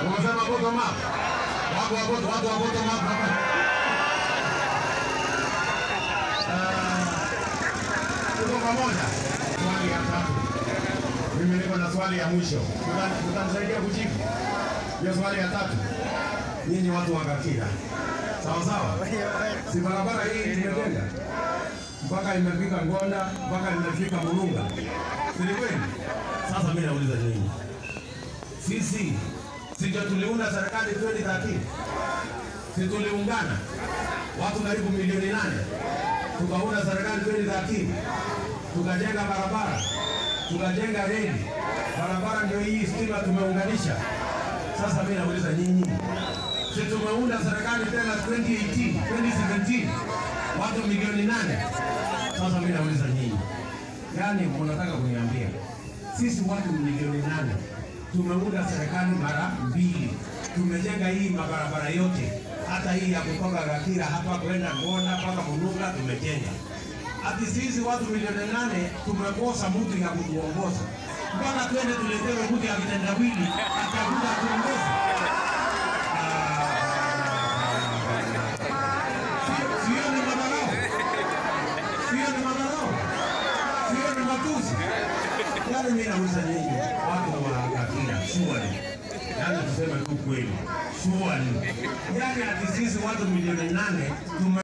Unasema bottom up. Watu wa bottom, watu wa bottom up hapa. Tuko pamoja. Swali ya tatu. Mimi niko na swali ya mwisho. Tuta- Tutanisaidia kujibu. Hiyo swali ya tatu. Nyinyi watu wa Gatira. Sawa sawa? Si barabara hii tumejenga mpaka imefika Ngonda mpaka imefika Murunga. Si ni kweli? Sasa mimi nauliza nyinyi. Sisi si ndio tuliunda serikali 2013? Si tuliungana watu karibu milioni nane tukaunda serikali 2013 tukajenga barabara tukajenga reli barabara ndio hii stima tumeunganisha sasa mimi nauliza nyinyi si tumeunda serikali tena 2018 2017 watu milioni nane sasa mimi nauliza nyinyi yani mnataka kuniambia sisi watu milioni nane tumeunda serikali mara mbili tumejenga hii mabarabara yote hata hii ya kutoka Gatira hapa kwenda Ngona mpaka Mununga tumejenga. Ati sisi watu milioni nane tumekosa mtu ya kutuongoza, mpaka twende tuletewe mtu ya kitendawili atakuja tuongoze. Sio- Sio ni madharau, sio ni madharau, sio ni matusi. Yaani mimi nauliza nyinyi watu wa Gatira, surely, yaani tuseme tu kweli, surely, yaani ati sisi watu milioni nane tume